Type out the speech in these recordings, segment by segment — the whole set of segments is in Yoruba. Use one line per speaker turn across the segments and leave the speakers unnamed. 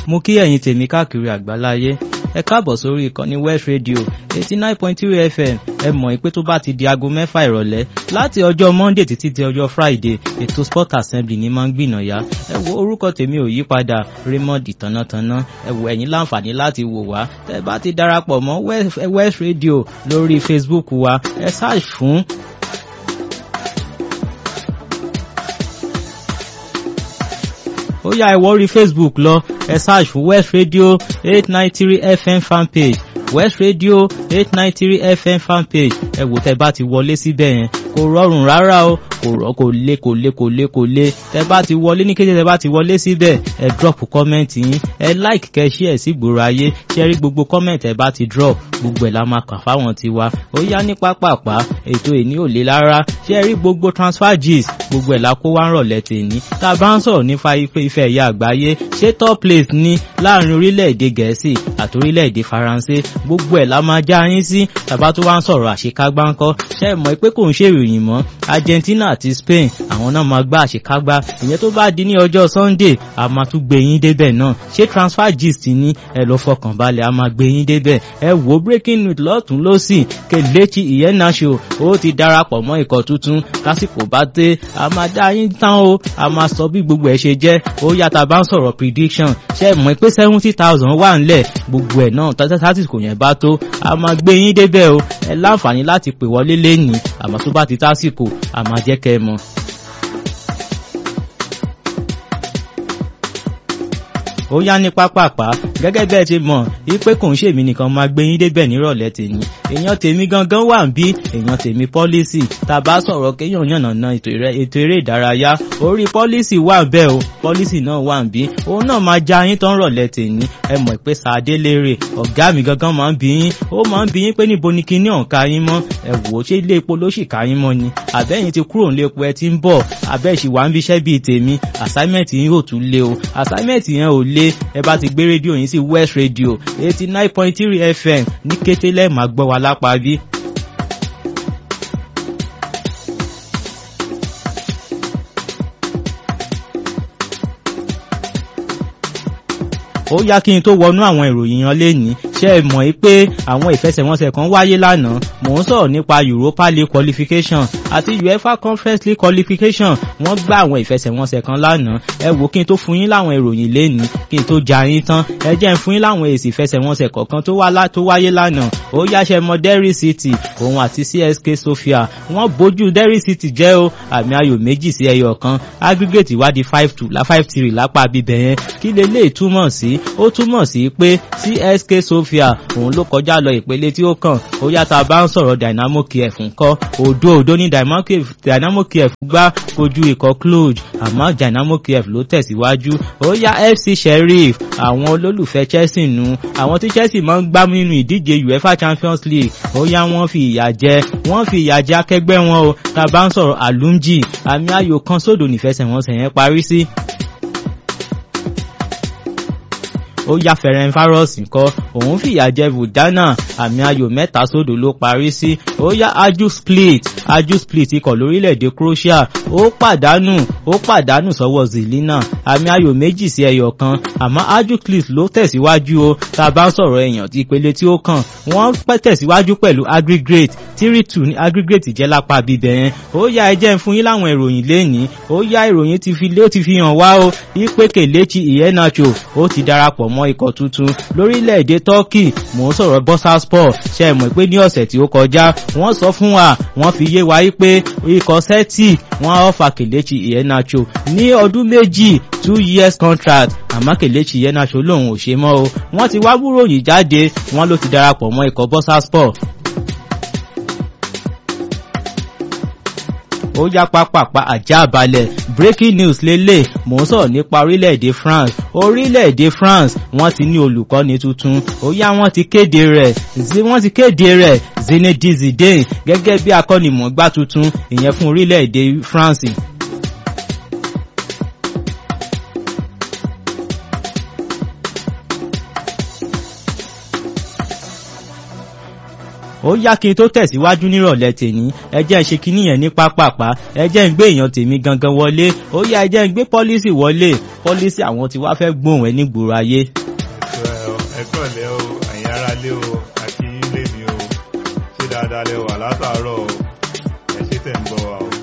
mo kí ẹ̀yin tèmi káàkiri àgbáláyé ẹ káàbọ̀ sórí ìkànnì West Radio eighty nine point three FM ẹ mọ̀ pé tó bá ti di aago mẹ́fà ìrọ̀lẹ́ láti ọjọ́ Monday títí di ọjọ́ Friday ètò Sport Assembly ni máa ń gbìnàyà ẹ wo orúkọ tèmi ò yí padà Raymond Tánátáná ẹ wo ẹ̀yin láǹfààní láti wò wá tẹ́ bá ti darapọ̀ mọ́ West Radio lórí Facebook wa ẹ search fún ó yá ẹ wọ orí Facebook lọ ẹ search fún West Radio eight nine three FM fanpage West Radio eight nine three FM fanpage ẹ wò tẹ́ bá ti wọlé síbẹ̀ yẹn kò rọrùn rárá o kò rọ kò lé kò lé kò lé kò lé tẹ́ bá ti wọlé ní kété tẹ́ bá ti wọlé síbẹ̀ ẹ drop comment yín ẹ like kẹ́ share sí gbòòrò ayé ṣe rí gbogbo comment ẹ bá ti drop gbogbo ẹ̀ la máa kà fáwọn tiwa ó yá ní pápápá ètò ìní ò lé rárá ṣe rí gbogbo transfer gist gbogbo ẹ̀ la kó wá ń rọ̀lẹ́ tèmi tá a bá ń sọ̀rọ̀ nípa ife ife ẹ̀yà àgbáyé ṣé top place ní láàrin orílẹ̀-èdè gẹ̀ẹ́sì àti orílẹ̀-èdè faransé gbogbo ẹ̀ la máa já yín sí tàbá tó wá ń sọ̀rọ̀ àṣekágbá ńkọ́ ṣe mọ̀ pé kò ń ṣe ìròyìn mọ́ Argentina àti Spain àwọn náà máa gbá àṣekágbá ìyẹn tó bá di ní ọjọ́ Sunday a máa tún gbé yín débẹ̀ náà ṣé transfer gist ní ẹ lọ fọkàn balẹ̀ a máa gbé yín débẹ̀ ẹ wò breaking news lọ́tún lọ́sì Kelechi Iheanacho ó ti darapọ̀ mọ́ ikọ̀ tuntun lásìkò bá dé a máa dá yín tán o a máa sọ bí gbogbo ẹ̀ ṣe jẹ́ ó yàtà bá ń sọ̀rọ̀ prediction ṣe mọ̀ pé seventy thousand wà ńlẹ̀ gbogbo ẹ̀ náà tásìkò yẹn bá tó a máa gbé yín débẹ̀ o ẹ láǹfààní láti pè wọlé lẹ́nìí àmọ́ tó bá ti tásìkò a máa jẹ́ kẹ́ ẹ mọ̀. ó yá ní pápápá gẹ́gẹ́ bẹ́ẹ̀ ti mọ̀ wípé kò ń ṣèmi nìkan máa gbé yín débẹ̀ nírọ̀lẹ́ tèmi èèyàn tèmi gangan wà ń bí èèyàn tèmi pọ́lísì tàbá sọ̀rọ̀ kéèyàn yànnàná ètò eré ìdárayá orí pọ́lísì wà bẹ́ẹ̀ o pọ́lísì náà wà ń bí òun náà máa já yín tán rọ̀lẹ́ tèmi ẹ mọ̀ pé sàdé lérè ọ̀gá mi gangan máa ń bí yín ó máa ń bí yín pé níbo ni kinní ọ̀ǹka yín mọ́ ẹ wò ó ṣé ilé epo ló sì ká yín mọ́ ni àbẹ́yìn ti kúrò nílé epo ẹ ti ń bọ̀ àbẹ́ ìṣìwà ń bíṣẹ́ bíi tèmi assignment yín yóò tún lé o assignment yẹn ò lé ẹ bá ti gbé rédíò yín sí West Radio eighty nine point three FM ní kété lẹ́ẹ̀ máa gbọ́ wa lápá bí. ó yá kí n tó wọnú àwọn ìròyìn yan lénìí ṣé ẹ mọ̀ pé àwọn ìfẹsẹ̀wọnsẹ̀ kan wáyé lánàá mò ń sọ̀rọ̀ nípa Europa League qualification àti UEFA Conference League qualification wọ́n gbá àwọn ìfẹsẹ̀wọnsẹ̀ kan lánàá ẹ wò kí n tó fún yín láwọn ìròyìn lénìí kí n tó já yín tán ẹ jẹ́ n fún yín láwọn èsì ìfẹsẹ̀wọnsẹ̀ kọ̀ọ̀kan tó wáyé lánàá ó yáṣẹ mọ Derry City òun àti CSK Sofia wọ́n bójú Derry City jẹ́ o àmì ayò méjì sí ẹyọ kan aggregate wá di five two la five three lápá bíbẹ̀ yẹn kí lè lè túmọ̀ sí ó túmọ̀ sí pé CSK Sofia òun ló kọjá lọ ìpele tí ó kàn ó yàtọ̀ bá ń sọ̀rọ̀ Dynamo Kiev ńkọ́ òdo òdo ní Dynamo Kiev gbá kojú ikọ̀ Cluj àmọ́ Dynamo Kiev ló tẹ̀síwájú ó yá FC Sheriff àwọn olólùfẹ́ Chelsea nu àwọn tí Chelsea máa ń gbá nínú ìdíje UEFA Champions League ó yá wọ́n fi ìyà jẹ wọ́n fi ìyà jẹ akẹgbẹ́ wọn o tá a bá ń sọ̀rọ̀ Alunji àmì ayò kan sódò nífẹsẹ̀wọnsẹ̀ yẹn parí sí. ó yá Ferencvaros ńkọ́ òun fìyà jẹ Vudana àmì ayò mẹ́ta sódò ló parí sí ó yá Aju Split Aju Split ikọ̀ lórílẹ̀‐èdè Croatia ó pàdánù ó pàdánù sọ́wọ́ Zelina àmì ayò méjì sí ẹyọ kan àmọ́ Aju Split ló tẹ̀síwájú o tá a bá ń sọ̀rọ̀ èèyàn tí ìpele tí ó kàn wọ́n pẹ́ tẹ̀síwájú pẹ̀lú aggregate three two ní aggregate jẹ́ lápá bíbẹ̀ yẹn ó yá ẹ jẹ́ ń fún yín láwọn ìròyìn lẹ́nìí ó yá ìròyìn ti fi lé ó ti fi hàn wá o ipe Kelechi Iheanacho ó ti darapọ̀ mọ́ ikọ̀ tuntun lórílẹ̀‐èdè Turkey mò ń sọ̀rọ̀ Bursaspor ṣe é mọ̀ pé ní ọ̀sẹ̀ tí ó kọjá wọ́n sọ fún wa wọ́n fi yé wa pé ikọ̀ Celtic wọ́n ọ̀fà Kelechi Iheanacho ní ọdún méjì two years contract àmọ́ Kelechi Iheanacho lòun ò ṣe mọ́ o wọ́n ti wá búròyìn jáde wọ́n ló ti darapọ̀ mọ́ ikọ̀ Bursaspor ó yá pápápá àjá balẹ̀ breaking news lélẹ̀ mò ń sọ̀rọ̀ nípa orílẹ̀-èdè France orílẹ̀-èdè France wọ́n ti ní olùkọ́ni tuntun ó yá wọ́n ti kéde rẹ̀ wọ́n ti kéde rẹ̀ Zinedine Zidane gẹ́gẹ́ bí akọ́nimọ̀ọ́gbá tuntun ìyẹn fún orílẹ̀-èdè France. ó yá kí n tó tẹ̀síwájú nírọ̀lẹ́ tèmi ẹ jẹ́ ń ṣe kinní yẹn ní pápápá ẹ jẹ́ ń gbé èèyàn tèmi gangan wọlé ó yá ẹ jẹ́ ń gbé pọ́lísì wọlé pọ́lísì àwọn tí wàá fẹ́ gbóhùn ẹ nígboro ayé.
ẹ kọ̀lẹ́ o àyìn ara lé o àti ilé mi o ṣé dáadáa lẹ wà látàárọ̀ o ẹ ṣé tẹ̀ ń gbọ́ wa o.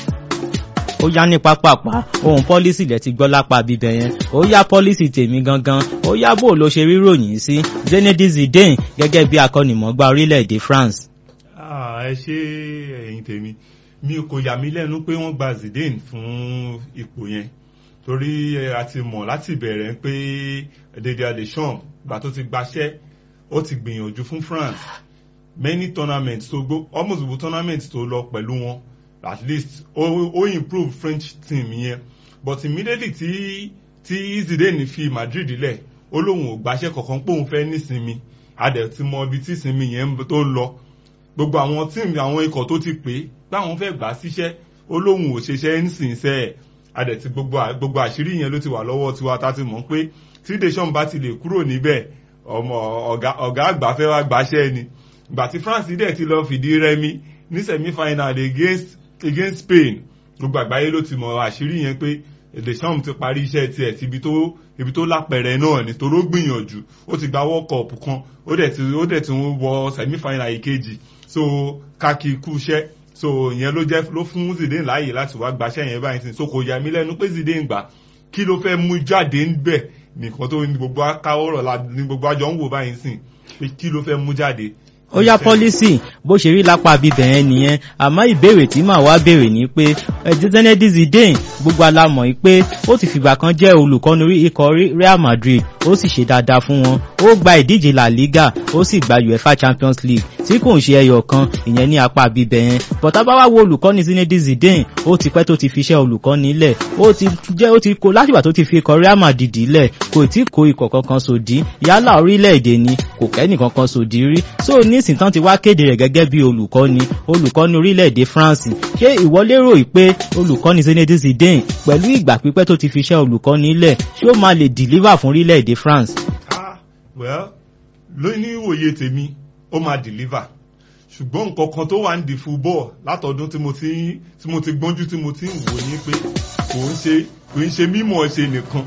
ó yá ní pápápá ohun pọ́lísì lẹ ti gbọ́ lápá bíbẹ̀ yẹn ó yá pọ́lísì tèmi gangan ó yá bó ló ṣe ríròyìn sí Zinedine Zidane gẹ́gẹ́ bí akọ́nìmọ̀gbá orílẹ̀-èdè France.
Ah, ẹ ṣé ẹ̀yin tèmi mi kò yà mí lẹ́nu pé wọ́n gba Zidane fún ipò yẹn torí ẹ, a ti mọ̀ láti bẹ̀rẹ̀ pé Didier Deschamps gbà tó ti gbaṣẹ́ ó ti gbìyànjú fún France many tournaments tó gbó almost gbogbo tournaments tó lọ pẹ̀lú wọn at least ó ó improve French team yẹn but immediately tí tí Zidane fi Madrid lẹ̀ ó lóun ò gbaṣẹ́ kankan pé òun fẹ́ nísinmi a dẹ̀ ti mọ ibi tí ìsinmi yẹn tó ń lọ gbogbo àwọn tíìmù àwọn ikọ̀ tó ti pè é báwọn fẹ́ gbà á síṣẹ́ ó lóun ò ṣeṣẹ́ ń sìn sẹ́ ẹ̀ adẹ̀ ti gbogbo à- gbogbo àṣírí yẹn ló ti wà lọ́wọ́ tiwa tá ti mọ̀ pé tí Deschamps bá ti lè kúrò níbẹ̀ ọmọ ọ̀gá ọ̀gá àgbà fẹ́ wá gbàṣẹ́ ni ìgbà tí France dẹ̀ ti lọ fìdí rẹmi ní semi final against against Spain gbogbo àgbáyé ló ti mọ̀ àṣírí yẹn pé Deschamps ti parí iṣẹ́ tiẹ̀ ti ibi tó ibi tó lápẹ̀rẹ̀ náà ni toró gbìyànjú ó ti gba World Cup kan ó dẹ̀ ti ó dẹ̀ ti ń wọ semi final ìkejì so káàkiri kú iṣẹ́ so ìyẹn ló jẹ́ ló fún Zidane láàyè láti wá gbaṣẹ́ yẹn báyìí sìn so kò yà mí lẹ́nu pé Zidane gbà kí ló fẹ́ mú jáde ńbẹ̀ nìkan tó ní gbogbo akáwọ́rọ̀ la ní gbogbo àjọ ń wò báyìí sìn pé kí ló fẹ́ mú jáde.
ó yá pọ́lísì bó ṣe rí lápá bíbẹ̀ yẹn nìyẹn àmọ́ ìbéèrè tí màá wá béèrè ni pé Zinedine Zidane gbogbo alamọ̀ yìí pé ó ti fìgbà kan jẹ́ olùkọ́ni orí ikọ̀ rí- Real Madrid ó sì ṣe dáadáa fún wọn ó gba ìdíje La Liga ó sì gba UEFA Champions League tí kò ń ṣe ẹyọ kan ìyẹn ní apá bíbẹ̀ yẹn bọ̀tá bá wá wo olùkọ́ni Zinedine Zidane ó ti pẹ́ tó ti fi iṣẹ́ olùkọ́ni lẹ̀ ó ti jẹ́ ó ti kó látìgbà tó ti fi ikọ̀ Real Madrid lẹ̀ kò tí kó ikọ̀ kankan sòdí yálà orílẹ̀-èdè ni kò kẹ́nì kankan sòdí rí so nísìn tán ti wá kéde rẹ̀ gẹ́gẹ́ bí olùkọ́ni olùkọ́ni orílẹ̀-èdè France ṣé ìwọ lérò yìí pé olùkọ́ni Zinedine Zidane pẹ̀lú ìgbà pípẹ́ tó ti fi iṣẹ́ olùkọ́ni lẹ̀ ṣé ó máa lè deliver fún orílẹ̀-èdè France.
ah well lóní ìwòye tèmi ó máa deliver ṣùgbọ́n nǹkan kan tó wà ń di football látọdún tí mo ti tí mo ti gbọ́njú tí mo ti ń wò ní pé kò ń ṣe kò ń ṣe mímọ̀ ṣe nìkan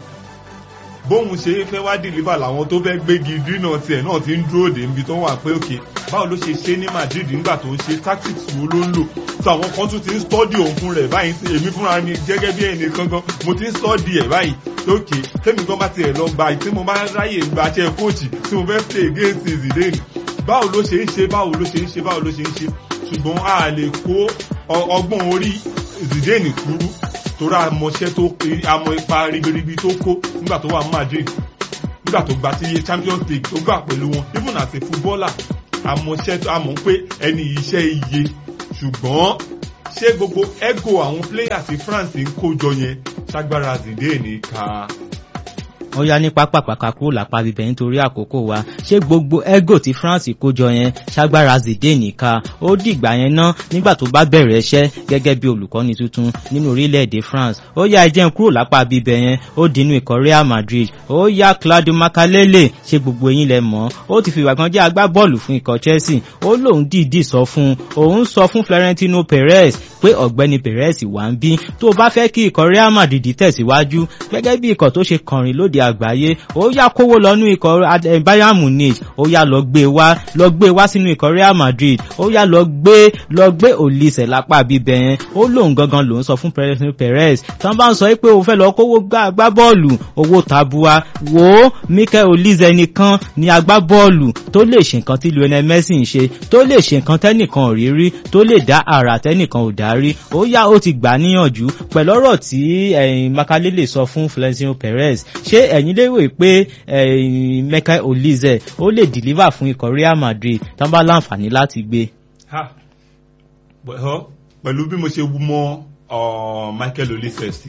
bóun ṣe fẹ́ wá deliver làwọn tó fẹ́ gbégi dínà tiẹ̀ náà ti ń dúró dé níbi tó wà pé òkè báwo ló ṣe ṣe ní Madrid nígbà tó ń ṣe tactics wo ló ń lò tí àwọn kan tún ti ń study òun fún rẹ̀ báyìí sí èmi fúnra mi gẹ́gẹ́ bí ẹnì kankan mo ti ń study ẹ̀ báyìí lókè tẹ́mi gan bá tiẹ̀ lọ gba tí mo bá ráyè gbaṣẹ́ kóòtì tí mo fẹ́ play against Zidane báwo ló ṣe ń ṣe báwo ló ṣe ń ṣe báwo ló ṣe ń ṣe ṣùgbọ́n a lè kó ọ- ọgbọ́n orí Zidane kúrú torí àmọ̀ṣẹ́ tó àmọ̀ ipa ribiribi tó kó nígbà tó wà ní Madrid nígbà tó gba sí Champions League tó gbà pẹ̀lú wọn even as a footballer àmọ̀ṣẹ́ tó àmọ̀ pé ẹni iṣẹ́ iye ṣùgbọ́n ṣé gbogbo ego àwọn players tí France ń kó jọ yẹn ṣágbára Zidane ká
ó yá ní pápápáká kúrò lápá bíbẹ̀ nítorí àkókò wa ṣé gbogbo ego tí France kójọ yẹn ṣágbára Zidane ká ó dìgbà yẹn ná nígbà tó bá bẹ̀rẹ̀ iṣẹ́ gẹ́gẹ́ bí olùkọ́ni tuntun nínú orílẹ̀-èdè France ó yá ẹjẹ́ ń kúrò lápá bíbẹ̀ yẹn ó dínú ikọ̀ Real Madrid ó yá Claudio Makalele ṣé gbogbo eyín lẹ mọ̀ ó ti fìgbà kan jẹ́ agbábọ́ọ̀lù fún ikọ̀ Chelsea ó lóun dìídì sọ fún òun sọ fún Florentino Perez pé ọ̀gbẹ́ni Perez wà ń bí tó bá fẹ́ kí ikọ̀ Real Madrid tẹ̀síwájú gẹ́gẹ́ bí ikọ̀ tó ṣe kọrin lóde àgbáyé ó yá kówó lọ́nú ikọ̀ eh, Bayern Munich ó yá lọ gbé wá lọ gbé wá sínú ikọ̀ Real Madrid ó yá lọ gbé lọ gbé Olise lápá bíbẹ̀ yẹn ó lóun gangan lòun sọ fún Florentino Perez tán bá ń sọ pé o fẹ́ lọ kówó gbá gbá bọ́ọ̀lù owó tabua wò ó Mikel Olise nìkan ni agbábọ́ọ̀lù tó lè ṣe nǹkan tí Lionel Messi ń ṣe tó lè ṣe nǹkan tẹ́nìkan ò rí rí tó lè dá àrà tẹ́nìkan ò dá rí ó yá ó ti gbà níyànjú pẹ̀lú ọ̀rọ̀ tí ẹ̀yin Makalele sọ fún Florentino Perez ṣé ẹ̀yin lérò pé ẹ̀yin Mikel Olise ó lè deliver fún ikọ̀ Real Madrid tán bá láǹfààní láti gbé.
ha well, pẹ̀lú bí mo ṣe mọ uh, Michael Olise sí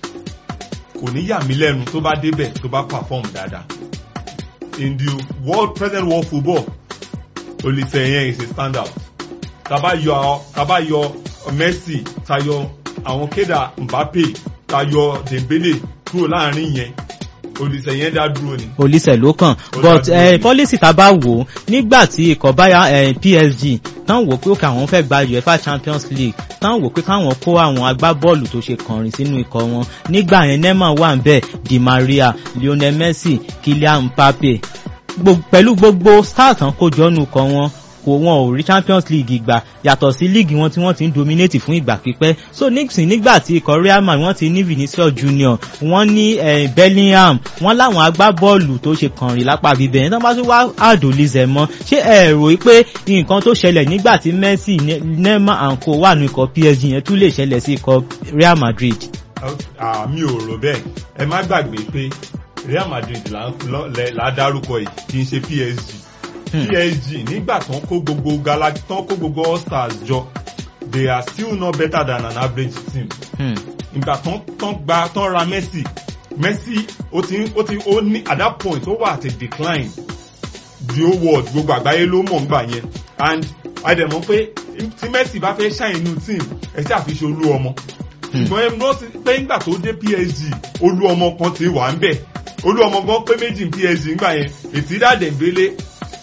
kò ní yà mí lẹ́nu tó bá débẹ̀ tó bá perform dáadáa in the world present world football Olise yẹn is a standout tàbá yọ tàbá yọ Messi tayọ àwọn kéda Mbappe tayọ Dembele kúrò láàrin yẹn olùsẹ̀ yẹn dá dúró ni.
olùsẹ̀ ló kàn
Ó
but
dá dúró
eh,
ni.
policy tá a bá wò ó nígbà tí ikọ̀ báyà eh, PSG tán wò pé ó kà wọ́n fẹ́ gba UEFA Champions League tán wò pé káwọn kó àwọn agbábọ́ọ̀lù tó ṣe kànrin sínú ikọ̀ wọn nígbà yẹn Neymar wà ń bẹ̀ Di Maria Lionel Messi Kylian Mbappe Gbo- pẹ̀lú gbogbo stars tán kó jọ́nu kọ wọn kò wọn ò rí champions league gbà yàtọ̀ sí league wọn tí wọ́n ti ń dominate fún ìgbà pípẹ́ so nixon nígbà tí ikọ̀ real madrid wọ́n ti ní vinicius junior wọ́n ní eh, bellingham wọ́n láwọn agbábọ́ọ̀lù tó ṣe kànrin lápá bíbẹ̀ yẹn tó bá tún wá àdòlizẹ̀ mọ́ ṣé ẹ rò pé nǹkan tó ṣẹlẹ̀ nígbà tí messi Ne- neymar and co wà ní ikọ̀ psg yẹn tún lè ṣẹlẹ̀ sí ikọ̀ real madrid.
Ah, mi ò rò bẹ́ẹ̀ ẹ má gbàgbé pé Real Madrid là ń lọ- lẹ- là á dárúkọ yìí kì í ṣe PSG
Hmm.
PSG nígbà tán kó gbogbo gala tán kó gbogbo all stars jọ they are still not better than an average team
Hmm.
ìgbà tán tán gba tán ra Messi Messi ó ti ó ti ó ní at that point ó wà at a decline the whole world gbogbo àgbáyé ló mọ̀ nígbà yẹn and àdèmọ́ pé tí Messi bá fẹ́ ṣàìn inú team ẹ ṣáà fi ṣe olú ọmọ ṣùgbọ́n ẹ mọ́ sí pé ńgbà tó dé PSG olú ọmọ kan ti wà ń bẹ̀ olú ọmọ gan pé méjì ní PSG ńgbà yẹn ètìdá Dembele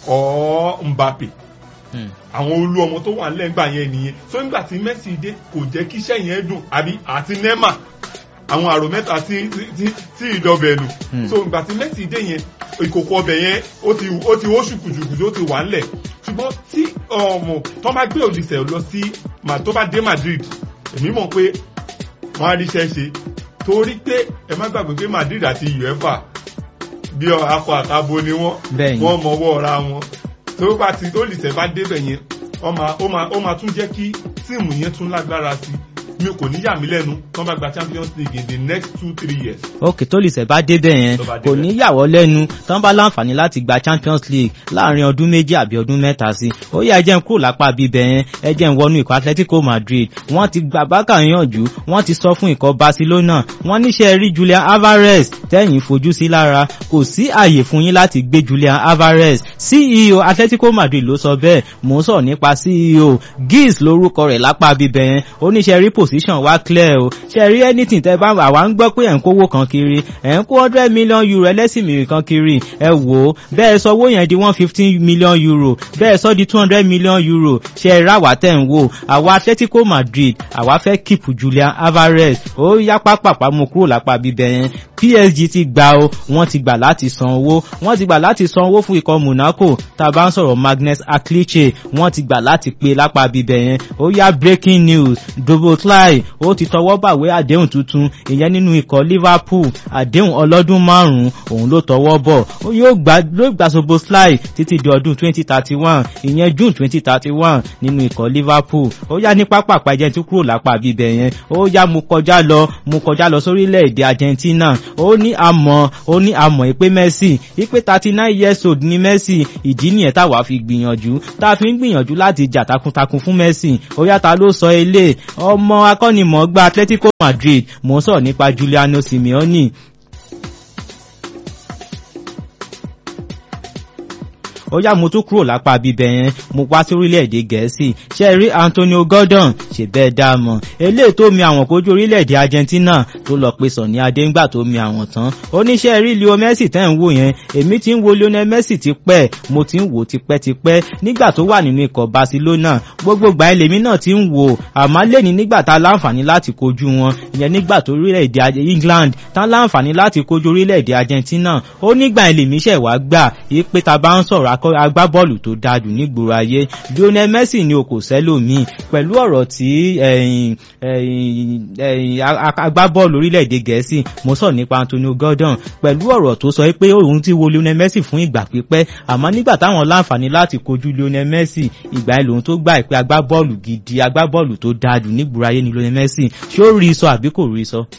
or Mbappe
Hmm.
àwọn olú ọmọ tó wà nílẹ̀ ńgbà yẹn nìyẹn so ńgbà tí Messi dé kò jẹ́ kí iṣẹ́ yẹn dùn àbí àti Neymar àwọn àrò mẹ́ta tí tí tí ìdọ̀bẹ̀ nù
Hmm.
so ńgbà tí Messi dé yẹn ìkòkò ọbẹ̀ yẹn ó ti ó ti ó ṣùkùṣùkù tó ti wà ńlẹ̀ ṣùgbọ́n tí ọmọ tó bá gbé òdìsẹ̀ lọ sí ma- tó bá dé Madrid èmi mọ̀ pé wọ́n á ríṣẹ́ ṣe torí pé ẹ má gbàgbé pé Madrid àti UEFA bí akọ àtabo ni wọ́n
Bẹ́ẹ̀ni.
wọ́n mọwọ́ ra wọn tó bá ti tó lìṣẹ́ bá débẹ̀ yẹn ó máa ó máa ó máa tún jẹ́ kí tíìmù yẹn tún lágbára sí i mi kò ní yà mí lẹ́nu tó bá gba Champions League in the next two three years.
ok tó lè sẹ̀ bá débẹ̀ yẹn
Tó bá
kò
débẹ̀.
ní yàwọ́ lẹ́nu tán bá láǹfààní láti gba champions league láàrin ọdún méjì àbí ọdún mẹ́ta sí ó yẹ ẹjẹ́ ń kúrò lápá bíbẹ̀ yẹn ẹjẹ́ ń wọnú ikọ̀ atletico madrid wọ́n ti gba bákà yànjú wọ́n ti sọ fún ikọ̀ barcelona wọ́n níṣẹ́ rí julian alvarez tẹ́yìn fojú sí lára kò sí àyè fún yín láti gbé julian alvarez ceo atletico madrid ló sọ bẹ́ẹ̀ mò ń sọ̀rọ̀ nípa ceo giggs lórúkọ rẹ̀ lápá bíbẹ̀ yẹn oníṣẹ́ rí position wá clear o ṣe rí anything tẹ́ bá àwa ń gbọ́ pé ẹ̀ ń kówó kan kiri ẹ̀ ń kó hundred million euro ẹlẹ́sìn mìíràn kan kiri ẹ wò ó bẹ́ẹ̀ sọ owó yẹn di one fifteen million euro bẹ́ẹ̀ sọ di two hundred million euro ṣe é ráwà tẹ̀ ń wò àwa atletico madrid àwa fẹ́ keep julian alvarez ó yá pápápá mu kúrò lápá bíbẹ̀ yẹn psg ti gbà o wọ́n ti gbà láti san owó wọ́n ti gbà láti san owó fún ikọ̀ monaco tá a bá ń sọ̀rọ̀ magnus akliche wọ́n ti gbà láti pe lápá bíbẹ̀ yẹn ó yá breaking news dobotlai ó ti tọwọ́ bàwé àdéhùn tuntun ìyẹn nínú ikọ̀ liverpool àdéhùn ọlọ́dún márùn-ún òun ló tọwọ́ bọ̀ ó yóò gbà ló gbà soboslai títí di ọdún twenty thirty one ìyẹn june twenty thirty one nínú ikọ̀ liverpool ó yá ní pápá àpàjẹ́ tí kúrò lápá bíbẹ̀ yẹn ó yá mo kọjá lọ mo kọjá lọ sórílẹ̀-èdè argentina ó ní àmọ́ ó ní àmọ́ ìpè messi ìpè thirty nine years old ní messi ìdí nìyẹn táwa fi gbìyànjú tá a fi ń gbìyànjú láti jà takuntakun fún messi ó yá ta ló sọ ilé ọmọ akọ́nimọ̀ọ́gbá atletico madrid mò ń sọ̀rọ̀ nípa juliano simeone ó yá mo tún kúrò lápá bíbẹ̀ yẹn mo wá sí orílẹ̀-èdè gẹ̀ẹ́sì ṣe rí antonio gordon ṣe bẹ́ẹ̀ dá mọ̀ eléyìí tó mi àwọn kojú orílẹ̀-èdè argentina tó lọ pe sọ̀ní adéǹgbà tó mi àwọn tán oníṣẹ́ rí leo messi tẹ́ ń wò yẹn èmi ti ń wo lionel messi ti pẹ́ mo ti ń wò tipẹ́tipẹ́ nígbà tó wà nínú ikọ̀ barcelona gbogbo gbà ẹlẹ́mí náà ti ń wò àmọ́ lẹ́ni nígbà tá a láǹfààní láti kojú wọn ìyẹn nígbà tó orílẹ̀-èdè england tá a láǹfààní láti kojú orílẹ̀-èdè argentina ó nígbà ẹlẹ́mí ṣẹ̀ wá gbà yí pé ta bá ń sọ̀rọ̀ akọ agbábọ́ọ̀lù tó dáadù nígboro ayé lionel messi ni o kò sẹ́lòmíì pẹ̀lú ọ̀rọ̀ tí agbábọ́ọ̀lù orílẹ̀-èdè gẹ̀ẹ́sì mo sọ nípa antonio gordon pẹ̀lú ọ̀rọ̀ tó sọ pé òun ti wo lionel messi fún ìgbà pípẹ́ àmọ́ nígbà táwọn láǹfààní láti kojú lionel messi ìgbà ẹ̀ lòun tó gbà pé agbábọ́ọ̀lù gidi agbábọ́ọ̀lù tó dáadù nígboro ayé ni lionel messi ṣé ó rí sọ àbí kò rí sọ.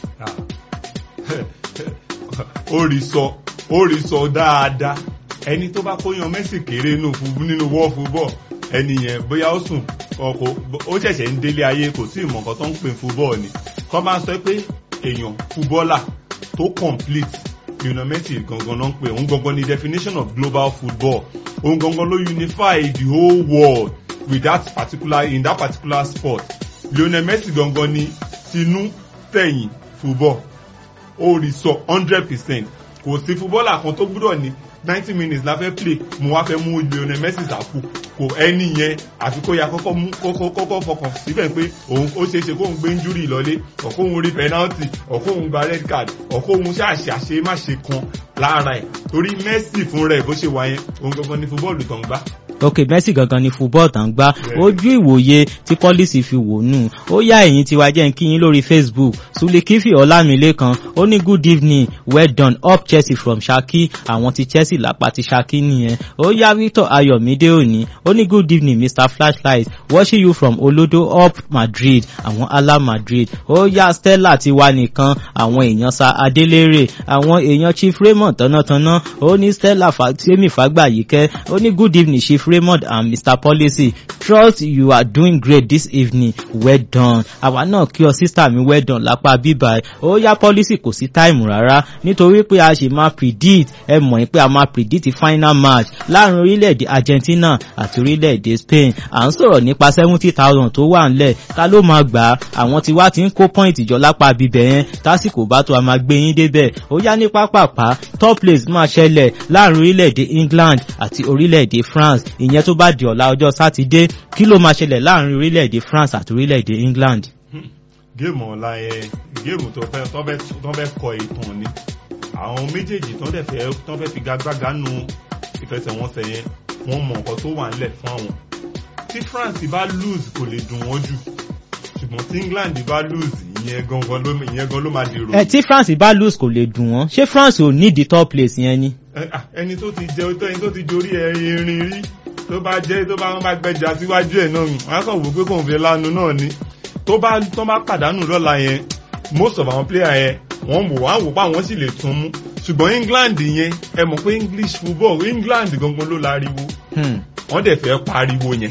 ó rí sọ ó rí sọ dáadáa ẹni tó bá kóyan Messi kéré nínú world football ẹni yẹn bóyá ó sùn ọkọ ó ṣẹ̀ṣẹ̀ ń délé ayé kò sí ìmọ̀ nǹkan tó ń pè football ni kọ́ máa sọ pé èèyàn footballer tó complete Lionel Messi gangan náà ń pè òun gangan ni definition of global football òun gangan ló unify the whole world with that particular in that particular sport Lionel Messi gangan ni tinú tẹ̀yìn football ó rí sọ hundred percent kò sí fúbọ́là kan tó gbúdọ̀ ní ninety minutes la fẹ́ play mo wá fẹ́ mú Lionel Messi sàkó kò ẹni yẹn àfi kó ya kọ́kọ́ mú kọ́kọ́ kọ́kọ́ fọkàn síbẹ̀ pé òun ó ṣeé ṣe kóun gbé injury lọlé ọ̀kọ́ òun rí penalty ọ̀kọ́ òun gba red card ọ̀kọ́ òun ṣàṣì àṣe má ṣe kan lára ẹ̀ torí Messi fún rẹ̀ bó ṣe wà yẹn òun gangan ní fúbọ́ọ̀lù tó ń gbá
ok Messi gangan ni football tàn gbá ojú ìwòye tí pọ́lísì fi wò nù ó yá ẹ̀yìn tiwa jẹ́ ń kíyín lórí Facebook Sulikifi Ọlámilékan ó ní good evening well done up Chelsea from Ṣakí àwọn ti Chelsea lápá ti Ṣakí nìyẹn ó yá Victor Ayọ̀mídé òní ó ní good evening Mr Flashlight watching you from Olodo up Madrid àwọn ala Madrid ó yá Stella tiwa nìkan àwọn èèyàn sa Adélérè àwọn èèyàn Chief Raymond tánátáná ó ní Stella Fatemi Fàgbàyíkẹ́ ó ní good evening Chief Raymond and Mr Policy trust you are doing great this evening well done àwa náà kí ọ sísá mi well done lápá bíbá ẹ ó yá Policy kò sí táìmù rárá nítorí pé a ṣe máa predict ẹ mọ̀ pé a máa predict final match láàrin orílẹ̀-èdè Argentina àti orílẹ̀-èdè Spain à ń sọ̀rọ̀ nípa seventy thousand tó wà ńlẹ̀ ká ló máa gbà á àwọn tí wá ti ń kó point jọ lápá bíbẹ̀ yẹn tásìkò bá tó a máa gbé yín débẹ̀ ó yá ní pápápá top place máa ṣẹlẹ̀ láàrin orílẹ̀-èdè England àti orílẹ̀-èdè France ìyẹn tó bá di ọ̀la ọjọ́ sátidé kí ló máa ṣẹlẹ̀ láàrin orílẹ̀-èdè France àti orílẹ̀-èdè England.
géèmù ọ̀la yẹn géèmù tó fẹ́ tó fẹ́ kọ ìtàn ni àwọn méjèèjì tó fẹ́ fẹ́ tó fẹ́ fi gagbága nu ìfẹsẹ̀wọnsẹ̀ yẹn wọ́n mọ nǹkan tó wà ńlẹ̀ fún àwọn tí France bá lose kò lè dùn wọ́n jù ṣùgbọ́n tí England bá lose ìyẹn gangan ló ìyẹn gan ló máa dèrò.
ẹ tí France bá lose kò lè dùn wọ́n ṣé France ò ní di top place yẹn ni.
ẹni tó ti jẹ ẹni tó ti dorí erin rí tó bá jẹ́ tó bá wọn bá gbẹjà síwájú ẹ̀ náà wọn á kàn wò pé kòun fi lanu náà ni tó bá tó bá pàdánù lọ́la yẹn most of àwọn player yẹn wọ́n wò wá wò pa àwọn sì lè tún mú ṣùgbọ́n England yẹn ẹ mọ̀ pé English football England gangan ló láriwo wọ́n dẹ̀ fẹ́ pariwo yẹn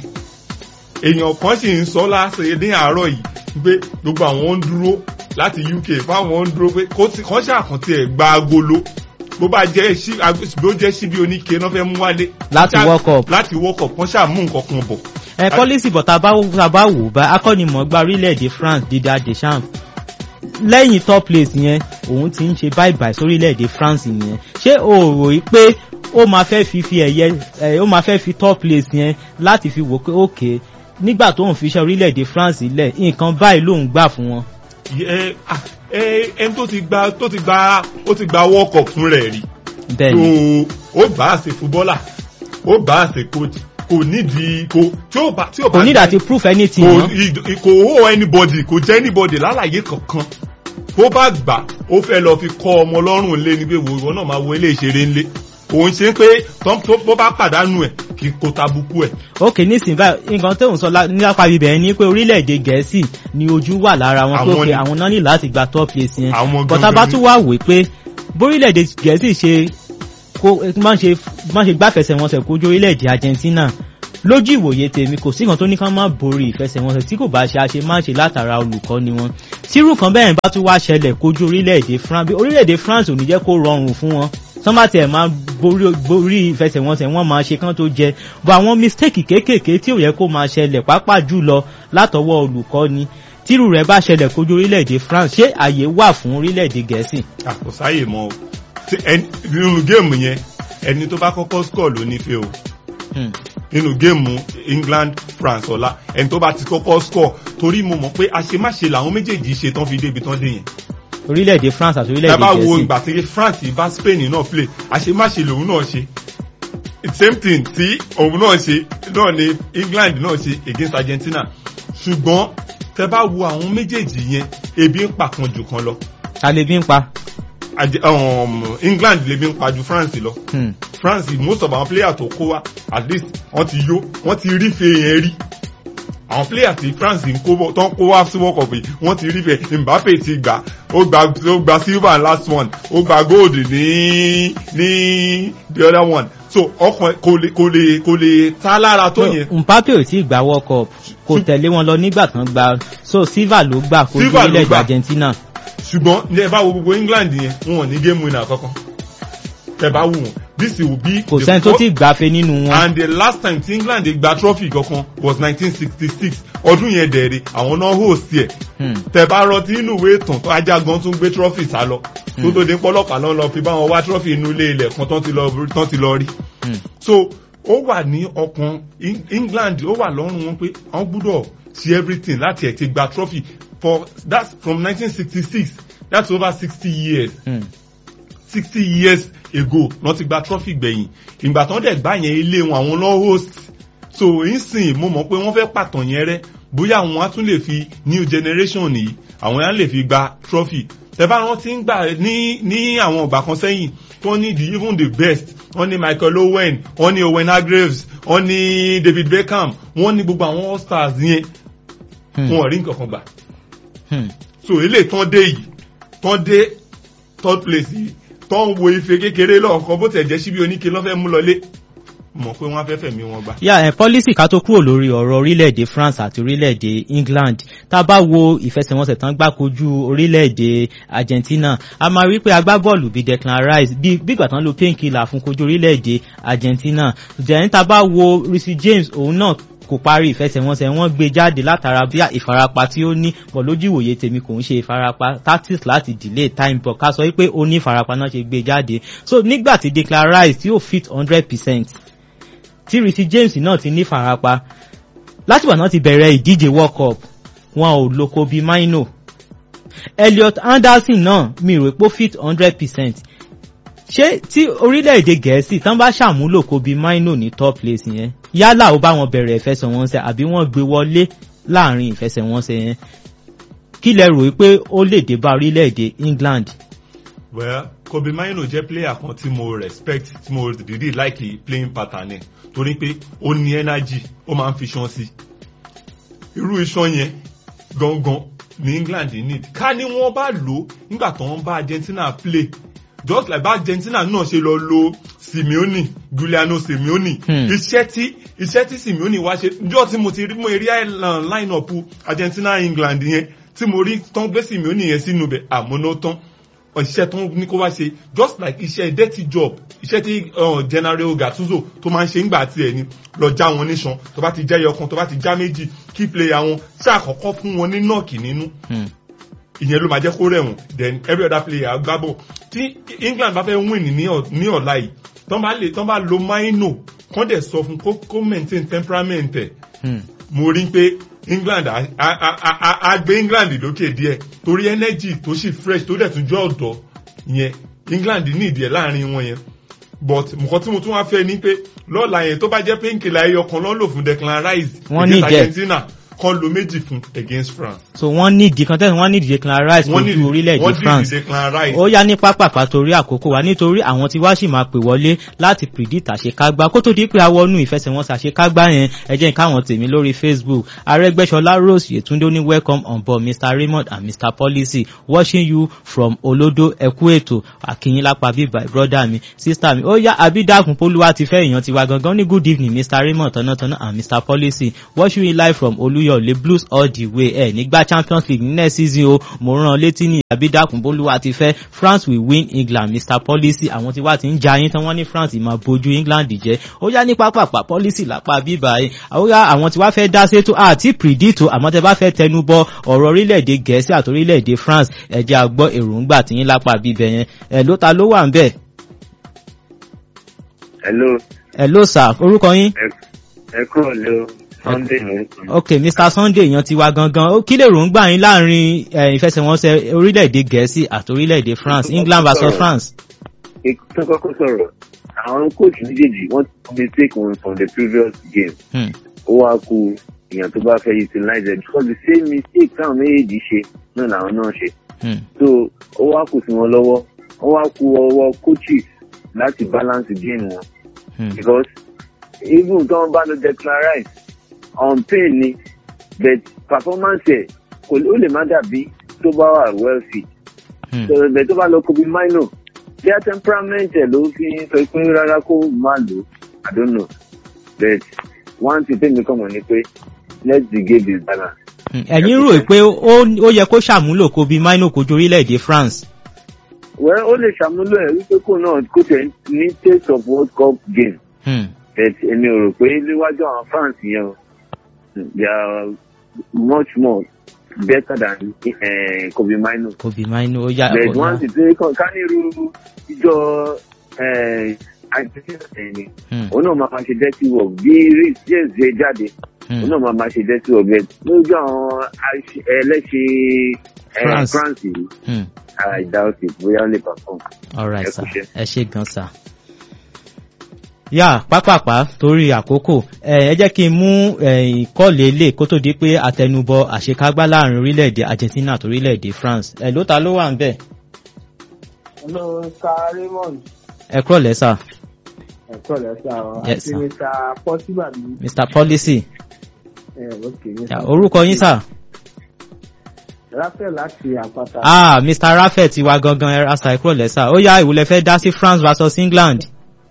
èèyàn kan sì ń sọ láṣẹ ní àárọ̀ yìí pé gbogbo àwọn ń dúró láti UK fáwọn ń dúró pé kọ́ ṣàkàntì ẹ̀ gba agolo bó bá jẹ́ sí bó jẹ́ síbi oníke náà fẹ́ mú wálé.
láti world cup
láti world cup wọ́n ṣáà mú nǹkan kan bọ̀.
ẹ pọ́lísì bọ̀ tá a bá wò bá akọ́nimọ̀ọ́gbá orílẹ̀-èdè France Didier Deschamps lẹ́yìn top place yẹn òun ti ń ṣe bye bye sórílẹ̀-èdè France yẹn ṣé o rò yí pé ó máa fẹ́ fi fi ẹ̀yẹ ó máa fẹ́ fi top place yẹn láti fi wò pé okay nígbà tó ń fi iṣẹ́ orílẹ̀-èdè France lẹ̀ nǹkan báyìí lòun gbà fún wọn.
ẹni tó ti gba tó ti gba ó ti gba world cup fún rẹ̀ rí.
bẹ́ẹ̀ni
ó bá a ṣe fúbọ́là ó bá a ṣe coach kò nídìí kò tí ó bá tí ó bá
kò nídìí àti proof anything
kò kò ó anybody kò jẹ́ anybody lálàyé kankan bó bá gbà ó fẹ́ lọ fi kọ́ ọmọ ọlọ́run lé ní pé ìwọ náà máa wo ilé ìṣeré ńlé òun ṣe pé tó bá pàdánù ẹ̀ kí kò tabuku ẹ̀.
ok nísìnyí báyìí nǹkan tó ń sọ nípa ibẹ̀ ni pé orílẹ̀-èdè gẹ̀ẹ́sì ni ojú wà lára wọn pé òkè àwọn náà ní láti gba top place yẹn bọ́tà bá tún wà wé pé bórílẹ̀-èdè gẹ̀ẹ́sì ṣe kó má ṣe má ṣe gbáfẹsẹ̀wọnsẹ̀ kojú orílẹ̀-èdè Argentina lójú ìwòye tèmi kò sí kan tó ní ká má borí ìfẹsẹ̀wọnsẹ̀ tí kò bá ṣe àṣe má ṣe látara olùkọ́ ni wọn tírú kan bẹ́ẹ̀ bá tún wá ṣẹlẹ̀ kojú orílẹ̀-èdè France orílẹ̀-èdè France ò ní jẹ́ kó rọrùn fún wọn sọ́mà tiẹ̀ máa borí ìfẹsẹ̀wọnsẹ̀ wọ́n máa ṣe kán tó jẹ bọ́ àwọn mistake kéékèèké tí ò yẹ kó máa ṣẹlẹ̀ pàápàá jùlọ látọwọ́ olùkọ́ ni tírú rẹ̀ bá ṣẹlẹ̀ kojú orílẹ̀-èdè France ṣé àyè wà fún orílẹ̀-èdè Gẹ̀ẹ́sì.
àkọsáyè mọ o nínú géèmù yẹn ẹni tó bá kọ́kọ́ score ló nífẹ̀ẹ́ o nínú géèmù England France ọ̀la ẹni tó bá ti kọ́kọ́ score torí mo mọ̀ pé àṣemáṣe làwọn méjèèjì ṣe tán fi débi tán dé yẹn
orílẹ̀-èdè France àti orílẹ̀-èdè
Gẹ̀ẹ́sì. ẹ bá wo
Gẹ̀ẹ́sì
ìgbà tí France bá Spain náà play àṣemáṣe lòun náà ṣe same thing tí òun náà ṣe náà ni England náà ṣe against Argentina ṣùgbọ́n tẹ bá wo àwọn méjèèjì yẹn ebi ń pa kan jù kan lọ
ta lè bí ń pa.
Àjẹ- um, England lè bí ń pa ju France lọ
Hmm.
France most of our players tó kó wa at least wọ́n ti yó wọ́n ti rí fe yẹn rí àwọn players tí France ń kó bọ̀ tó ń kó wá sí World Cup yìí wọ́n ti rí fe Mbappe ti gbà ó gba ó gba silver last one ó gba gold ní ní the other one so ọkàn kò lè kò lè kò lè ta lára tó yẹn
Mbappe ò tí ì gba World Cup kò tẹ̀lé wọn lọ nígbà tán gba so Silva ló gbà kojú
Silva ló
orílẹ̀-èdè
gbà.
Argentina.
ṣùgbọ́n ní ẹ bá wo gbogbo England yẹn wọn ò ní game winner kankan tẹ bá wù wọn this will be
kò
the
sẹ́ni tó
fourth-
ti gbàfe nínú wọn.
and the last time tí england gba trophy kankan was nineteen sixty six ọdún yẹn dẹ̀rẹ̀ àwọn náà host ẹ̀
Hmm.
tẹ bá rántí inú ìwé ìtàn tó ajá gan tún gbé trophy sá lọ tó tó dé pọlọpàá náà lọ fi bá wọn wá trophy inú ilé ilẹ̀ kan tán ti lọ tán ti lọ rí
Hmm.
so ó wà ní ọkàn Eng- england ó wà lọ́rùn wọn pé wọ́n gbúdọ̀ ṣe everything láti ẹ̀ ti gba trophy for that's from nineteen sixty six that's over sixty years
Hmm.
sixty years ago lọ́n ti gba trophy gbẹ̀yìn ìgbà tán dẹ̀ gbá yẹn ilé wọn àwọn lọ́ host so nsìn mo mọ̀ pé wọ́n fẹ́ pàtàn yẹn rẹ́ bóyá àwọn á tún lè fi new generation yìí àwọn á lè fi gba trophy tẹ́bá wọn ti ń gbà ní ní àwọn ọgbà kan sẹ́yìn tó ní the even the best wọ́n ní michael owen wọ́n ní owen hargreaves wọ́n ní david beckham wọ́n ní gbogbo àwọn all stars yẹn
Hmm.
wọn ò rí nǹkan kan gbà
Hmm.
so eléyìí tán dé yìí tán dé third place yìí tán wo ife kékeré lọ́ọ̀kan bó tẹ̀ jẹ́ síbi oníke lọ́fẹ́ mú lọlé mọ̀ pé wọ́n á fẹ́ fẹ̀mí wọn gbà.
yà ẹ pọ́lísì ká tó kúrò lórí ọ̀rọ̀ orílẹ̀-èdè france àti orílẹ̀-èdè england tá a bá wo ìfẹsẹ̀wọnsẹ̀ tán gbá kojú orílẹ̀-èdè argentina a máa rí pé agbábọ́ọ̀lù bíi declan rice bí bígbà tán lo painkiller fún kojú orílẹ̀-èdè argentina jẹ̀yìn tá a bá wo risi james òun náà kò parí ìfẹsẹ̀wọnsẹ̀ wọ́n gbé jáde látara bí ìfarapa tí ó ní pọ̀ lójú ìwòye tèmi kò ń ṣe ìfarapa tactics láti delay time but ká sọ wípé ó ní ìfarapa náà ṣe gbé jáde so nígbà tí declan rice tí ó fit hundred percent tí risi james náà ti ní farapa látìgbà náà ti bẹ̀rẹ̀ ìdíje world cup wọn ò lo kobe maino elliot anderson náà mi rò pé ó fit hundred percent ṣé tí orílẹ̀-èdè gẹ̀ẹ́sì tán bá ṣàmúlò kobe maino ní top place yẹn yálà ó bá wọn bẹ̀rẹ̀ ìfẹsẹ̀wọnsẹ̀ àbí wọ́n gbé wọlé láàrin ìfẹsẹ̀wọnsẹ̀ yẹn kí lẹ rò pé ó lè dé bá orílẹ̀-èdè england.
well kobe maino jẹ́ player kan tí mo respect tí mo really like playing pattern ẹ̀ torí pé ó ní energy ó máa ń fi iṣan sí irú iṣan yẹn gangan ní england need ká ní wọ́n bá lò ó nígbà tó ń bá argentina play just like bá argentina náà ṣe lọ lo simeone giuliano simeone
Hmm.
iṣẹ́ tí iṣẹ́ tí simeone wá ṣe níjọ́ tí mo ti rí mo rí line up argentina england yẹn tí mo rí tán gbé simeone yẹn sínú bẹ̀ àmúná tán iṣẹ́ tó ní kó wá ṣe just like iṣẹ́ dirty job iṣẹ́ tí uh, general gattuso tó máa ń ṣe ńgbà tiẹ̀ ni lọ já wọn níṣan tó bá ti já ẹyọ kan tó bá ti já méjì key player wọn ṣàkọ́kọ́ fún wọn ní nọ́ọ̀kì nínú
Hmm.
ìyẹn ló máa jẹ́ kó rẹ̀wọ̀n then every other player gbábọ̀ tí england bá fẹ́ win ní ọ̀- ní ọ̀la yìí tán bá lè tán bá lo maino kán dẹ̀ sọ fún kó kó maintain temperament ẹ̀
Hmm.
mo rí pé england á á- á- á- á- á gbé england lókè díẹ̀ torí energy tó sì fresh tó dẹ̀ tún jẹ́ ọ̀dọ́ yẹn england ní ìdí ẹ̀ láàrin wọn yẹn but nǹkan tí mo tún wá fẹ́ ni pé lọ́la yẹn tó bá jẹ́ pé nkìlá ẹyọ kan lọ́ lò fún declan rice
Wọ́n
against
ní ìdí ẹ̀.
argentina kan lo méjì fún against france.
so wọ́n ní ìdí kan tẹ́sán wọ́n ní ìdí declan rice
wọ́n ní
kojú orílẹ̀-èdè
wọ́n
france
dìde declan rice.
ó yá ní pápápá torí àkókò wa nítorí àwọn tí wá sì máa pè wọlé láti predict àṣekágbá kó tó di pé awọnú ìfẹsẹ̀wọnsẹ̀ àṣekágbá yẹn ẹ jẹ́ káwọn tèmi lórí facebook arẹgbẹ́sọlá rose yetunde ó ní welcome on board mr raymond and mr policy watching you from olodo ẹkú ètò àkìyìn lápá bíbá brother mi sister mi ó yá abídàkùn polúwa ti fẹ́ èèyàn tiwa gangan ní good evening mr raymond tọ́nàtọ́nà and mr policy watching you live from olúyọ̀lé blues all the way ẹ̀ nígbà champions league ní next season o mo rán ọ létí ní abídàkùn polúwa ti fẹ́ france will win england mr policy àwọn tí wá ti ń ja yín tán wọ́n ní france máa bójú england jẹ́ ó yá ní pápápá policy lápá bíbá yìí ó yá àwọn tí wá fẹ́ dá sétò àti predict o àmọ́ tẹ bá fẹ́ tẹnu bọ ọ̀rọ̀ orílẹ̀-èdè gẹ̀ẹ́sì àti orílẹ̀-èdè france ẹ jẹ́ àgbọ́ èròǹgbà tí yín lápá bíbẹ̀ yẹn ẹ̀ ló ta ló wà ń bẹ̀
hello
ẹ̀ ló sà orúkọ yín.
ẹ kúrò lé o sunday ló ń sọ.
ok mr sunday èèyàn ti wá gangan ó kí lè ròǹgbà yín láàrin eh, ìfẹsẹ̀wọnsẹ̀ orílẹ̀-èdè gẹ̀ẹ́sì àti orílẹ̀-èdè france england vs france.
tó kọ́kọ́ sọ̀rọ̀ àwọn coach méjèèjì wọ́n ti mistake wọn from the previous game
Hmm.
ó wá ku èèyàn tó bá fẹ́ utilize it because the same mistake táwọn méjèèjì ṣe náà làwọn náà ṣe
Hmm.
so ó wá kù sí wọn lọ́wọ́ ó wá ku ọwọ́ coaches láti balance game wọn
Hmm.
because even tó wọn bá lo declan rice on pain ni but performance ẹ kò ó lè má dàbí tó bá wà well fit
Hmm.
so bẹ̀ tó bá lọ kobe mino their temperament ẹ̀ ló fi ń sọ pé rárá kó má lò i don't know but one thing tẹ́mi kàn mọ̀ ni pé let the game is balanced.
Hmm. ẹ̀yin rò pé ó ó yẹ kó ṣàmúlò kobe mino kojú orílẹ̀-èdè france.
well ó lè ṣàmúlò ẹ̀ wípé kò náà kò tẹ̀ ní taste of world cup game
Hmm.
but èmi ò rò pé níwájú àwọn fans yẹn o they are much more better than uh, Kobe Mino
Kobe Mainu ó yá
but
ó
wọ́n
yá.
sì pé kàn ká nírú ìjọ àìsíṣẹ́ ẹ̀yìn
Hmm.
òun náà máa ma ṣe dirty work bí Reece James ṣe jáde
Hmm.
òun náà máa ma ṣe dirty work bẹ́ẹ̀ lójú àwọn àìṣe- ẹlẹ́ṣẹ̀ eh,
France.
France yìí
Hmm.
I doubt it bóyá ó lè perform.
all right
Ẹ
sir
kú iṣẹ́.
ẹ ṣe gan sir. yà pápápá torí àkókò ẹ ẹ jẹ́ kí n mú ìkọ́lé ilé kó tó di pé àtẹnubọ àṣekágbá láàrin orílẹ̀-èdè Argentina àti orílẹ̀-èdè France ẹ ló ta ló wà ń bẹ̀
Hello, Mr. Raymond.
ẹ kúrọ̀ lẹ́sà
Ẹ̀kọ́ rẹ̀ sá ọ.
Yes,
Àti
sir.
Mr. Possible bí.
Mr Policy
Ẹ ok.
Yà, orúkọ yín sà
Ráfẹ́ láti àpáta.
ah Mr Raffet ti wá gangan ẹ rasa ẹ kúrọ̀ lẹ́sà ó yá ìwúlẹ̀ fẹ́ dá sí France versus England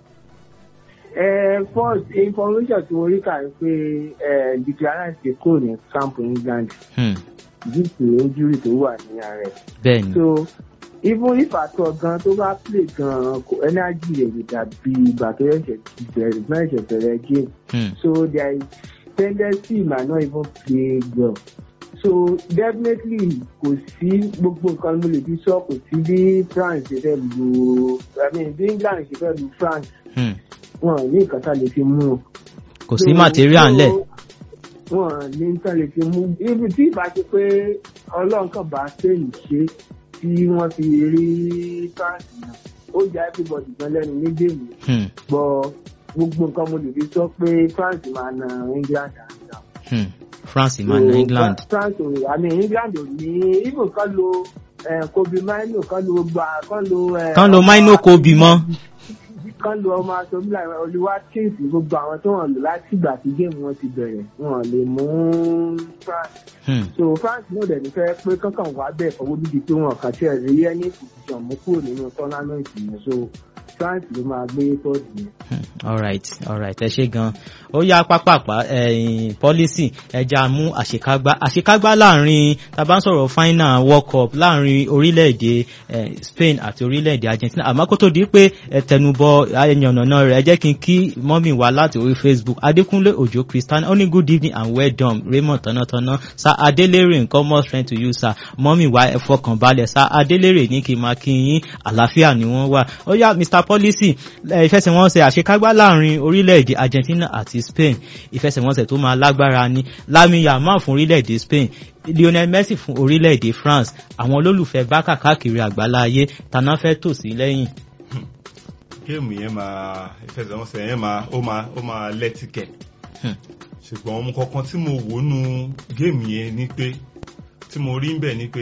Ẹ first information tí mo rí kà ń pé ẹ declarant ti kúrò ní camp England
Hmm,
due to injury tó wà ní ara ẹ̀.
bẹ́ẹ̀ ni
So even if àtọ̀ gan tó bá play gan kò energy rẹ̀ lè dàbí ìgbà tó ẹ̀ṣẹ̀ bẹ̀rẹ̀ náà ẹ̀ṣẹ̀ bẹ̀rẹ̀ game.
Hmm,
So there is tendency he might not even play well. So definitely kò sí gbogbo nǹkan mo lè fi sọ kò sí bí France ṣe fẹ́ lu I mean bí England ṣe fẹ́ lu France
hmm.
wọn ò ní nǹkan tá lè fi mú un.
kò sí
So-
material
so
ńlẹ̀
wọn ò ní nǹkan lè fi mú ibi tí ìbá ṣe pé ọlọ́run kan bá sẹ́yìn ṣe tí wọ́n fi rí France náà ó já everybody gan lẹ́nu ní géèmù
Hmm,
gbọ́ gbogbo nǹkan mo lè fi sọ pé France máa na England àná.
hmm. France máa na England
France ò I mean England ò ní even kan lo eh, Kobe Mino kan lo gba kan lo. eh,
kán lo
ọmọ
Maino Kobe mọ́
kan lo ọmọ asomila olùwà kings gbogbo àwọn tó hàn lò láti ìgbà tí géèmù wọn ti bẹ̀rẹ̀ wọn lè mú France
Hmm,
so France náà dẹ̀ ní fẹ́ pé kankan wà bẹ́ẹ̀ fọwọ́ dídí pé wọn kàn tiẹ̀ rí ẹni position mú kúrò nínú tournament yẹn so France ló máa gbé tọ́jú yẹn.
hmm. alright alright ẹ ṣe gan ó yá pápápá ẹ̀yìn policy ẹja mú àṣekágbá àṣekágbá láàrin tá a bá ń sọ̀rọ̀ final world cup láàrin orílẹ̀-èdè eh, Spain àti orílẹ̀-èdè Argentina àmọ́ kó tó di pé ẹ tẹnubọ ẹyànnàná rẹ̀ ẹ jẹ́ kí n kí mọ́mì wá láti orí Facebook Adékúnlé Òjó Christian ó ní good evening and well done Raymond tọ́nàtọ́nà sir Adélérè nǹkan more strength to you sir mọ́mì wá ẹ fọkàn balẹ̀ sir Adélérè ní kí n máa kí yín àlàáfíà ni wọ́n wà ó yá Mr Policy ẹ, ìfẹsẹ̀wọnsẹ̀ àṣekágbá láàrin orílẹ̀-èdè Argentina àti Spain ìfẹsẹ̀wọnsẹ̀ tó máa lágbára ni Lamine Yamal fún orílẹ̀-èdè Spain Lionel Messi fún orílẹ̀-èdè France àwọn olólùfẹ́ bákà káàkiri àgbáláyé tàná fẹ́ tò sí lẹ́yìn.
géèmù yẹn máa ìfẹsẹ̀wọnsẹ̀ yẹn máa ó máa ó máa lẹ́tìkẹ̀
Hmm.
ṣùgbọ́n ohun kankan tí mo wò nú géèmù yẹn ni pé tí mo rí ń bẹ̀ ni pé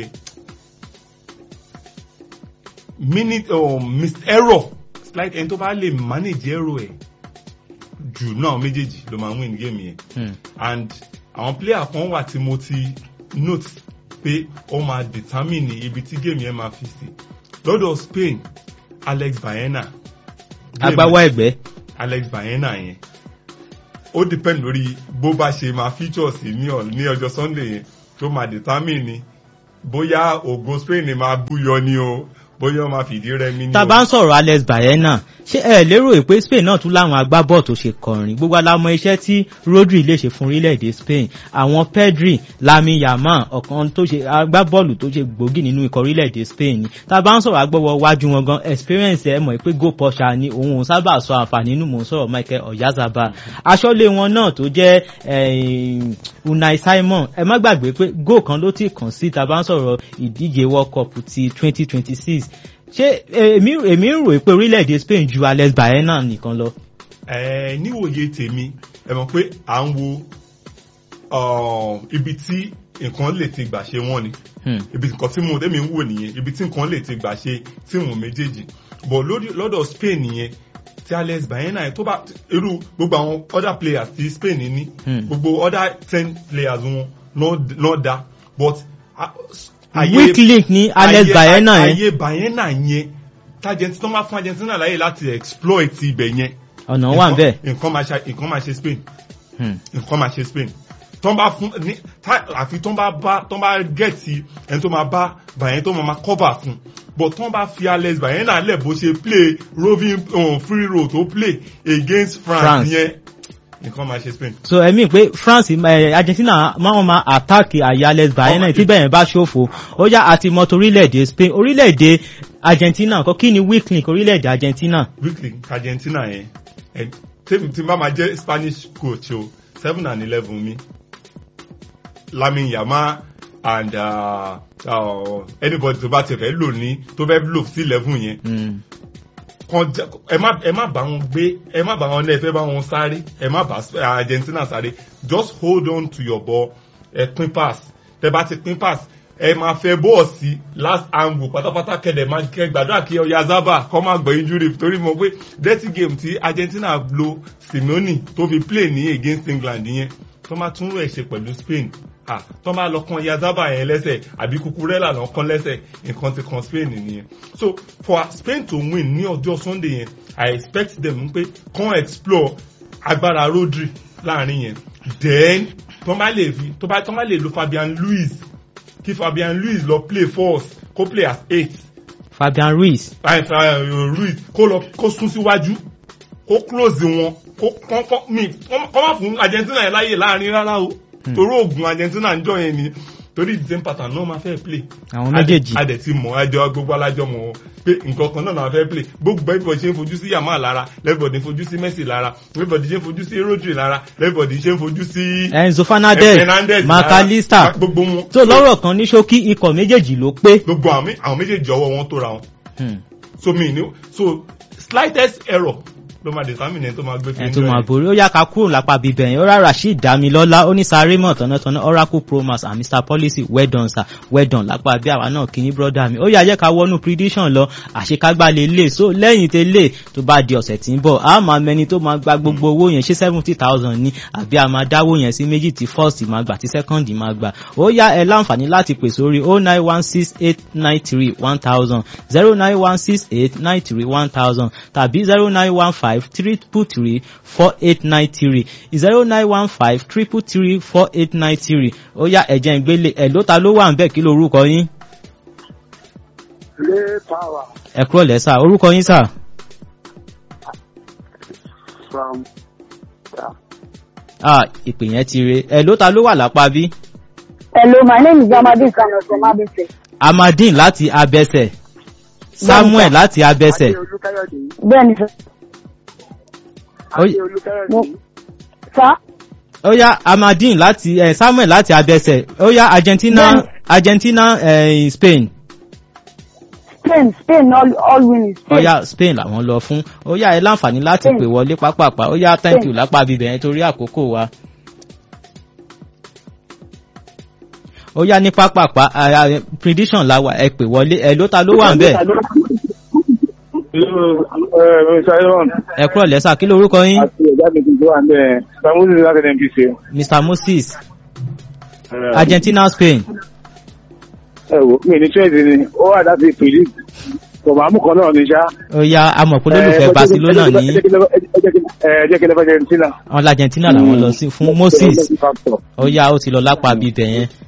minute um, miss error like ẹni tó bá lè manage error ẹ̀ jù náà méjèèjì ló máa win géèmù yẹn
Hmm.
and àwọn player kan wà tí mo ti note pé ó máa determine ibi tí game yẹn máa fi sí lọ́dọ̀ Spain Alex Baena
agbáwá ẹ̀gbẹ́
Alex Baena yẹn ó depend lórí bó bá ṣe máa feature sí ní ọ̀- ní ọjọ́ Sunday yẹn tó máa determine ni bóyá ògo Spain máa búyọ ni o bóyá ó máa fìdí rẹmi ni
tá a bá ń sọ̀rọ̀ Alex Baena ṣé ẹ lérò pé Spain náà tún láwọn agbábọ̀ tó ṣe kọrin gbogbo alámọ̀ iṣẹ́ tí Rodri lè ṣe fún orílẹ̀-èdè Spain àwọn Pedri Lamine Yamal ọ̀kan tó ṣe agbábọ́ọ̀lù tó ṣe gbòógì nínú ikọ̀ orílẹ̀-èdè Spain ni tá a bá ń sọ̀rọ̀ agbọ́wọ́ wájú wọn gan experience ẹ mọ̀ pé go posha ni òun ò sábà sọ àǹfààní nínú mò ń sọ̀rọ̀ Michael Oyarzabal aṣọ́lé wọn náà tó jẹ́ eh, Unai Simon ẹ má gbàgbé pé go kan ló ti kàn sí tá a bá ń sọ̀rọ̀ ìdíje World Cup ti 2026 ṣé èmi èmi ń rò pé orílẹ̀-èdè Spain ju Alex Baena nìkan lọ.
ẹ níwòye tèmi ẹ mọ̀ pé à ń wo uh, ibi tí nǹkan lè ti gbà ṣe wọ́n ni
Hmm.
ibi nǹkan tí mo tẹ́mi ń wò nìyẹn ibi tí nǹkan lè ti gbà ṣe tí wọn méjèèjì but lórí lọ́dọ̀ Spain nìyẹn tí Alex Baena yẹn tó bá irú gbogbo àwọn other players tí Spain ní
Hmm.
gbogbo other ten players wọn náà- náà dá but a-
weak link ní Alex
ayé-
Baena yẹn
ayé Baena yẹn tájẹntì tó máa fún Argentina láyè láti exploit ibẹ̀ yẹn
ọ̀nà wà ń bẹ̀.
nǹkan máa ṣe nǹkan máa ṣe Spain
Hmm.
nǹkan máa ṣe Spain tó ń bá fún ní tá- àfi tó ń bá bá tó ń bá gẹ̀ẹ́tì ẹni tó máa bá bàyẹn tó máa máa cover fún but tán bá fi alex bayena lẹ̀ bó ṣe play roving um, free roll tó play against france
France.
yẹn nǹkan máa ṣe spain.
so ẹ̀mí pé france eh, argentina máa ma attack àyálẹ̀ bayern tí bẹ́ẹ̀ bá ṣòfò ó yá àti mọ́tò orílẹ̀-èdè spain orílẹ̀-èdè argentina nǹkan kí ni weak link orílẹ̀-èdè argentina
weekly argentina yẹn ẹ tèmi tí n bá máa jẹ́ spanish coach o seven and eleven mi lamin yama and uh, uh, anybody tó bá ti fẹ́ lò ní tó fẹ́ lò sí eleven yẹn
Mm.
kan jẹ ẹ má ẹ má bá wọn gbé ẹ má bá wọn lẹ fẹ bá wọn sáré ẹ má bá Sp- argentina sáré just hold on to your ball ẹ pín pass tẹ bá ti pín pass ẹ máa fẹ bọ́ọ̀ sí last angle pátápátá kẹdẹ máa kẹ gbàdúrà kí ọya zaba kọ́ máa gbọ́ injury torí mo pé dirty game tí argentina lo simeone tó fi play ní against england yẹn tó máa tún rẹ̀ ṣe pẹ̀lú spain ah tó máa lọ kan yazaba yẹn lẹ́sẹ̀ àbí kukurela lọ kan lẹ́sẹ̀ nǹkan ti kan spain nìyẹn so for spain to win ní ọjọ́ sunday yẹn i expect them pé kàn explore agbára rodri láàrin yẹn then tó bá lè fi tó bá tó bá lè lo fabian luiz kí fabian luiz lọ play force kó play as eight
fabian ruiz
Fa- Fa- Ruiz kó lọ kó sún síwájú kó close wọn kó kọ́ kọ́ mi kọ́ má fún Argentina yẹn láàyè láàrin rárá o torí oògùn Argentina ń jọ yẹn ni torí the same pattern náà máa fẹ́ play.
Àwọn méjèèjì.
adẹ̀ ti mọ̀ ẹjọ́ gbogbo alájọ mọ̀ pé nǹkan kan náà náà fẹ́ play gbogbo everybody ṣe ń fojú sí Yamal lára everybody ń fojú sí Messi lára everybody ṣe ń fojú sí Rodri lára everybody ṣe ń fojú sí
enzo fernandez
Fernandez lára.
macalista
gbogbo wọn
tó lọ́rọ̀ kan ní ṣókí ikọ̀ méjèèjì ló pé
gbogbo àwọn mé- àwọn méjèèjì ọwọ́ wọn tó ra wọn
Hmm.
so mi ni so slightest error ló máa determine ẹni tó máa gbé
ẹ̀ tó máa borí ó yá ká kúrò lápá bíbẹ̀ yẹn ó rà rasheed damilọ́lá ó ní sarémọ̀ tọ̀nàtọ̀nà oracle promax and mr policy well done sir well done lápá bí àwa náà kí ní brọ́dà mi ó yá jẹ́ ká wọnú prediction lọ àṣekágbá lè lè so lẹ́yìn tẹ lè tó bá di ọ̀sẹ̀ tí ń bọ̀ a máa mẹni tó máa gba gbogbo owó yẹn ṣé seventy thousand ni àbí a máa dáwó yẹn sí méjì tí first máa gbà tí second máa gbà ó yá ẹ láǹfààní láti pè sórí oh nine one six eight nine three one thousand zero nine one six eight nine three one thousand tàbí zero nine one five triple three four eight nine three zero nine one five triple three four eight nine three ó yá ẹ̀jẹ̀ ìgbélé ẹ̀ ló ta ló wà ń bẹ̀ kí lorúkọ yín
Lay power
ẹ kúrò lẹ́sà orúkọ yín sà
from yeah.
ah ìpè yẹn ti re ẹ̀ ló ta ló wà lápá bí
Hello, my name is Amadou Kano from Abese.
amadin láti abẹsẹ̀ samuel láti abẹsẹ̀
Adé Olúkáyọ̀dé.
Bẹ́ẹ̀ni sir.
Oy-
Adé Olúkáyọ̀dé.
Mo- Sir,
ó yá amadin láti eh, samuel láti abẹsẹ̀ ó yá argentina
Bẹ́ẹ̀ni.
argentina eh, spain
Spain, Spain all, all win is
ó
Spain.
yá spain làwọn lọ fún ó yá ẹ láǹfààní láti
Spain.
pè wọlé pápápá ó yá thank
Spain.
you lápá bíbẹ̀ yẹn torí àkókò wa. ó yá ní pápápá ah, ah, prediction la wà ẹ pè wọlé ẹ ló ta ló wà ń bẹ̀
Simon
ẹ kúrò lẹ́sà kí lorúkọ yín
àti ẹ̀já mi tuntun wà ní Samuel láti NPC.
mr moses argentina spain
Ẹ wo mi ní twenty ni ó wà láti predict. Kọ̀mọ̀mù kan náà ní ṣá.
ó yá amọ̀pọ̀ lólùfẹ́ barcelona ní
Ẹ jẹ́ kí lè fẹ́ Argentina.
wọn l'argentina làwọn lọ sí fún moses ó yá ó ti lọ lápá bíbẹ̀ yẹn